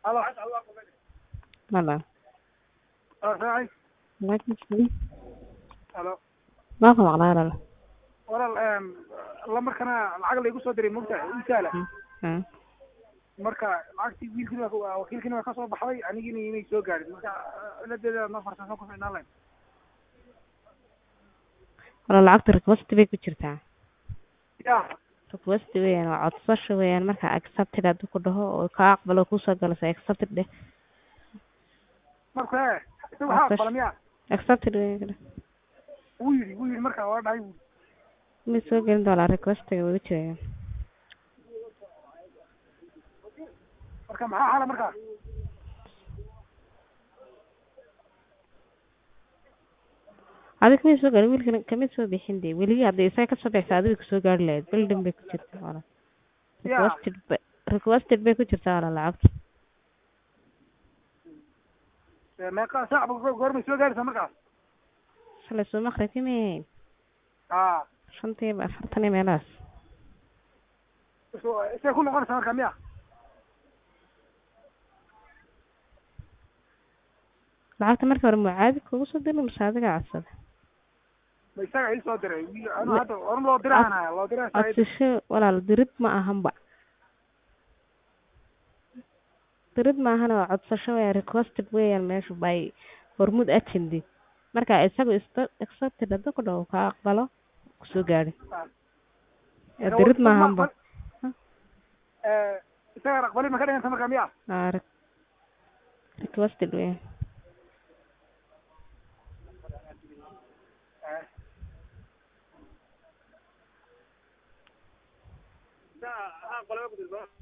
halo Mala. ah raacay Laakiin sidii halo ma ku maqlaa walaal. walaal em lamarkana lacag la igu soo diray mogta isaala Hmm. marka lacagtii wiilkiina waa ka- wakiilkiina waa kasoo baxday anigina inay soo gaadhin marka ciladeeda ma farsasan ku ficnaan lahayn Walaal lacagta request bay ku jirtaa. ya Request weeyaan waa codsasho weeyaan marka accepted hadduu ku dhaho oo ka aqbalo ku soo galayso accepted dheh. marka he isaga waxaa aqbala miya Accepted weeyaan. wuu yidhi wuu yidhi marka waa dhahay Ma soo gelin doonaa request-ga ugu jiraya. marka maxaa xala marka Adiga ma soo galin wiilkan kama soo bixin dee weli hadda isaga ka soo bixisa adiga ku soo gaari lahayd building bay ku jirtaa walaal. Ya. Requested bay requested bay ku jirtaa walaal lacagta. Eh, meeqa saac ba goormay soo gaaraysaa markaas Shalay soo maqribkii ma ahayn ah shantii iyo afartan iyo meelahaas. so isay ku noqonaysaa marka miya lacagta markii hore mucaadi kugu soo diray mise adiga codsada ma isaga ii soo diray wiil anu hadda oran loo diraanaya loo diraa codsasho walaal dirid ma ahanba dirid ma ahana waa codsasho weeyaan requested weeyaan meeshu by hormuud agendi marka isagu is- accepted hadduu ku dhaho kaa aqbalo kusoo gaadhi Ee, dirid ma ahanba Eh, isaga aqbali ma ka dhiganta marka miya Aa, re- requested weeyaan aqbala